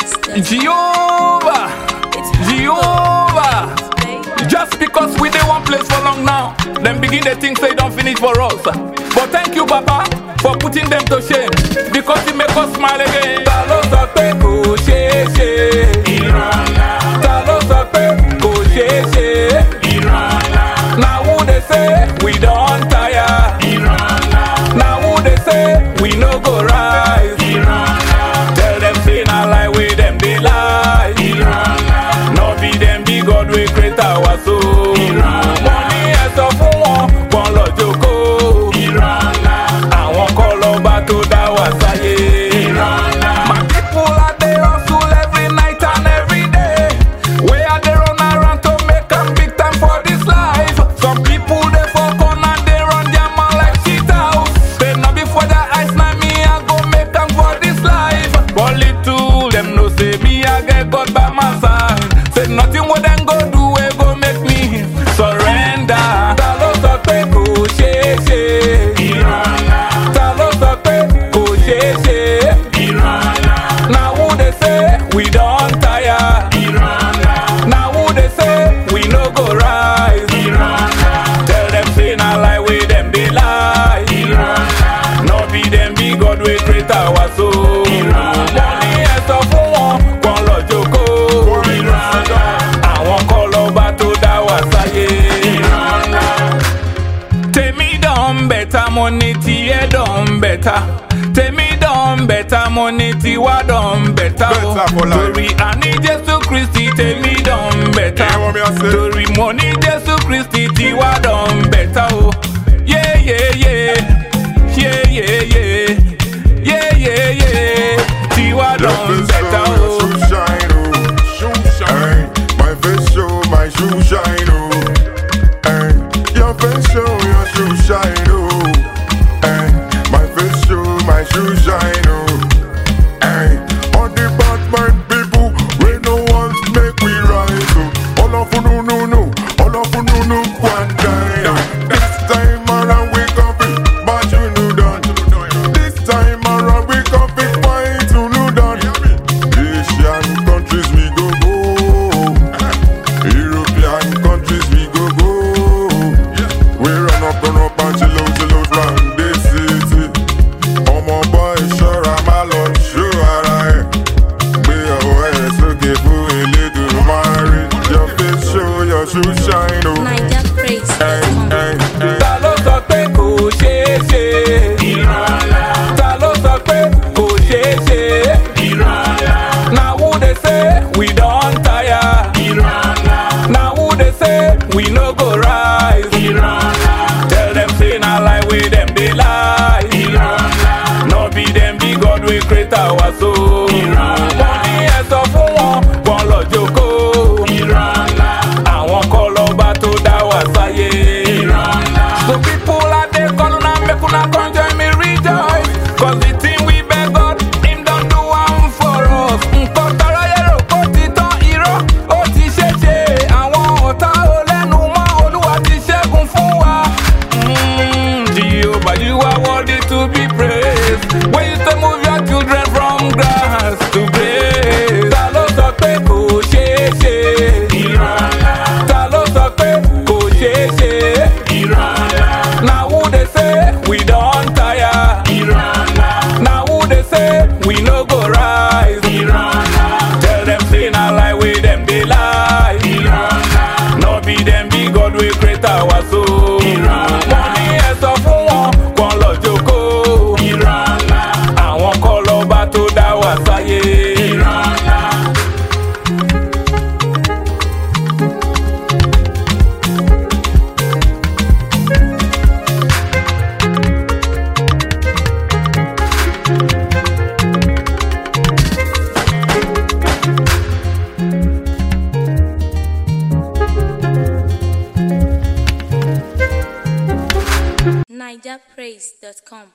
Jehovah, Jehovah. Just because we dey one place for long now, them begin they think say don't finish for us. But thank you, Papa, for putting them to shame because you make us smile again. Ta ló sọ pé kò ṣeé ṣe? Ta ló sọ pé kò ṣeé ṣe? Na who dey say we don tire? Na who dey say we no go rise? Tell them say na lie wey dem dey lie. No be dem be God wey create our soul. Money ẹ sọ fún wọn, wọn lọ jókòó. Àwọn kọ́ lọ́ba tó dá wa sáyé. My people are dey hustle every night and every day. Wey I dey run around to make am big time for this life. Some people dey for corner dey run their mouth like shit house. Say na before their eyes na me I go make am for this life. But little dem know say me I get God by my side. Say nothing wey dem go do wey go make me surrender. Ta ló sọ pé kò ṣeé ṣe? Ta ló sọ pé kò ṣeé ṣe? Na who dey say we don tire? Na who dey say we no go rise? Tell them say na lie wey dem dey lie. No be dem be God wey create our soul. Money ẹ sọ fún wọn, wọn lọ jókòó. Àwọn kọ́ lọ́ba tó dá wa sáyé. Tèmi dán bẹ̀tà mo ní tiẹ̀ dán bẹ̀tà. Tèmi dán bẹ̀tà mo ní tiwa dán bẹ̀tà o. Better for life. Torí àní Jésù Kristi tèmi dán bẹ̀tà. Hear what me I say? Torí mo ní Jésù Kristi tiwa dán bẹ̀tà o. Yeah, yeah, yeah. Yeah, yeah, yeah. Yeah, yeah, yeah. Tiwa Your dán face bẹ̀tà show, o. your shoe shine, oh. Shoe shine. My face show, my shoe shine, oh. Ay, your face show, your shoe shine, oh. Ay, my face show, my shoe shine, oh. Ay, all the bad mind people, we no want make we rise, oh. All of you no no no, all of you no no one die. oh. This time around we come fit, but you know done. This time around we come fit, fight you know done. Asian countries we go go, European countries we go go. We run up, run up and chill out, chill out round this city. ọmọ boy ṣọ́ra má lọ ṣó ara ẹ̀ gbé ọwọ́ ẹ̀ sókè fún elédùnmáre your face show your shoe shine o. Niger praise. Ẹ̀, ẹ̀, ẹ̀. Ta ló sọ pé kò ṣeé ṣe? Ta ló sọ pé kò ṣeé ṣe? Na who dey say we don tire? Na who dey say we no go rise? Tell them say na lie wey dem dey lie. No be dem be God wey create our soul. Money ẹ sọ fún wọn, wọn lọ jókòó. Àwọn kọ́ lọ́ba tó dá wa sáyé. So people are there call una make una come join me rejoice. Cause the thing we beg God, him don do am for us. Nǹkan tọrọ yẹ̀rọ kó ti tán irọ́, ó ti ṣe ṣe. Àwọn ọ̀tá ò lẹ́nu mọ́, Olúwa ti ṣẹ́gun fún wa. Mm, Jehovah, you are worthy to be praised. When you say move your children from grass to grace. Ta ló sọ pé kò ṣeé ṣe? Ta ló sọ pé kò ṣeé ṣe? Na who dey say we don tire? Na who dey say we no go rise? Tell them say na lie wey dem dey lie. No be dem be God wey create our soul. Money ẹ sọ fún wọn, kàn lọ jókòó. Àwọn kọ́ lọ́ba tó dá wa sáyé. NigerPraise.com.